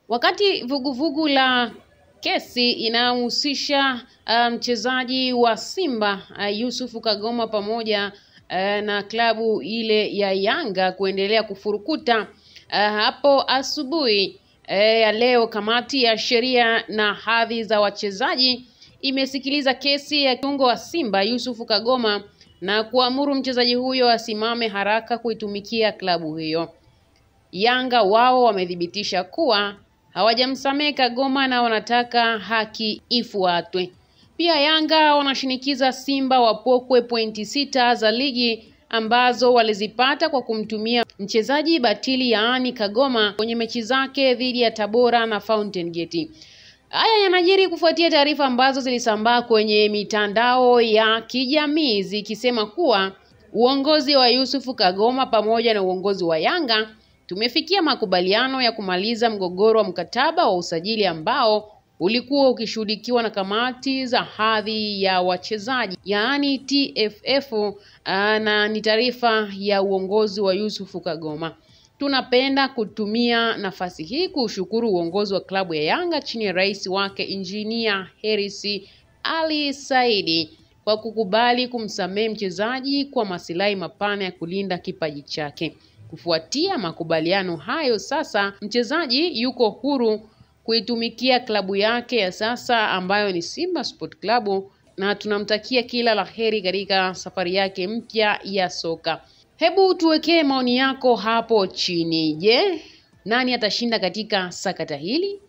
Wakati vuguvugu vugu la kesi inayomhusisha uh, mchezaji wa Simba uh, Yusufu Kagoma pamoja uh, na klabu ile ya Yanga kuendelea kufurukuta uh, hapo asubuhi ya uh, leo, kamati ya sheria na hadhi za wachezaji imesikiliza kesi ya kiungo wa Simba Yusufu Kagoma na kuamuru mchezaji huyo asimame haraka kuitumikia klabu hiyo. Yanga wao wamethibitisha kuwa hawajamsamehe Kagoma na wanataka haki ifuatwe. Pia Yanga wanashinikiza Simba wapokwe pointi sita za ligi ambazo walizipata kwa kumtumia mchezaji batili yaani Kagoma kwenye mechi zake dhidi ya Tabora na Fountain Gate. Haya yanajiri kufuatia taarifa ambazo zilisambaa kwenye mitandao ya kijamii zikisema kuwa uongozi wa Yusufu Kagoma pamoja na uongozi wa Yanga tumefikia makubaliano ya kumaliza mgogoro wa mkataba wa usajili ambao ulikuwa ukishughulikiwa na kamati za hadhi ya wachezaji yaani TFF, na ni taarifa ya uongozi wa Yusufu Kagoma. Tunapenda kutumia nafasi hii kuushukuru uongozi wa klabu ya Yanga chini ya rais wake Injinia Hersi Ali Saidi kwa kukubali kumsamehe mchezaji kwa masilahi mapana ya kulinda kipaji chake. Kufuatia makubaliano hayo, sasa mchezaji yuko huru kuitumikia klabu yake ya sasa ambayo ni Simba Sport Club, na tunamtakia kila la heri katika safari yake mpya ya soka. Hebu tuwekee maoni yako hapo chini. Je, nani atashinda katika sakata hili?